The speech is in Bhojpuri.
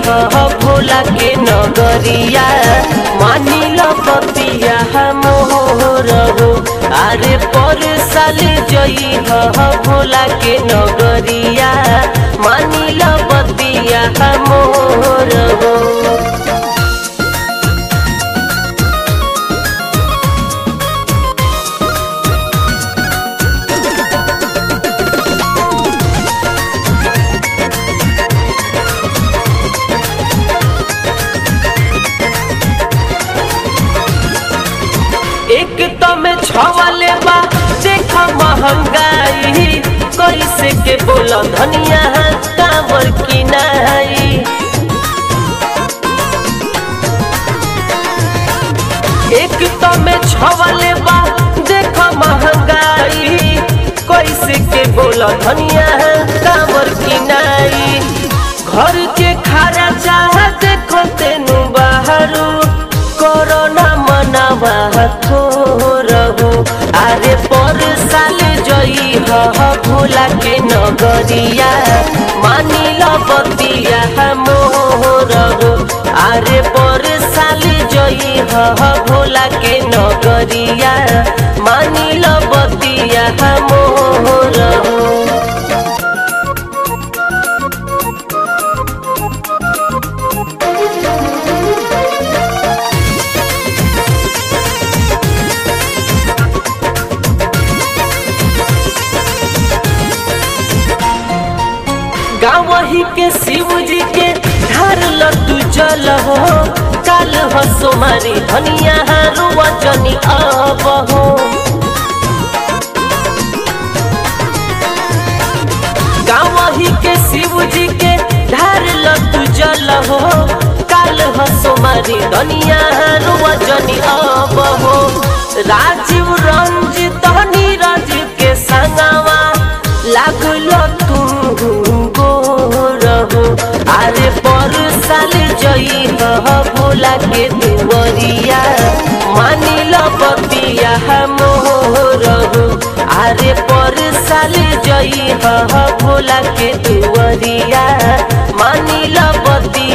ह भोला के नगरिया मानिल बतिया मोर हो अरे पर साल जई ह भोला के नगरिया मानिल बतिया मोर हो एक तम छवले बा देख महंगाई कैसे के बोल धनिया कांवर की नाई एक तम छवले बा देख महंगाई कैसे के बोल धनिया कांवर की नाई घर के खारा चाह देखो तेनु बाहरू कोरोना मनावा थोरहु अरे पर साल जई ह भोला के नगरिया मानिल बतिया मोरहु अरे पर साल जई ह भोला के नगरिया मानिल बतिया मोरहु गावही के शिव जी के ढार लड्डू जल हो काल हो सोमारी धनिया रुआ जनी अब हो गावही के शिव जी के ढार लड्डू जल हो काल हो सोमारी धनिया रुआ जनी अब हो राजीव रंजित नीरज के संगवा लागलो तू रहो अरे पर साल जई ह भोला के दुवरिया मानिल बतिया मोर हो अरे पर साल जई ह भोला के दुवरिया मानिल बतिया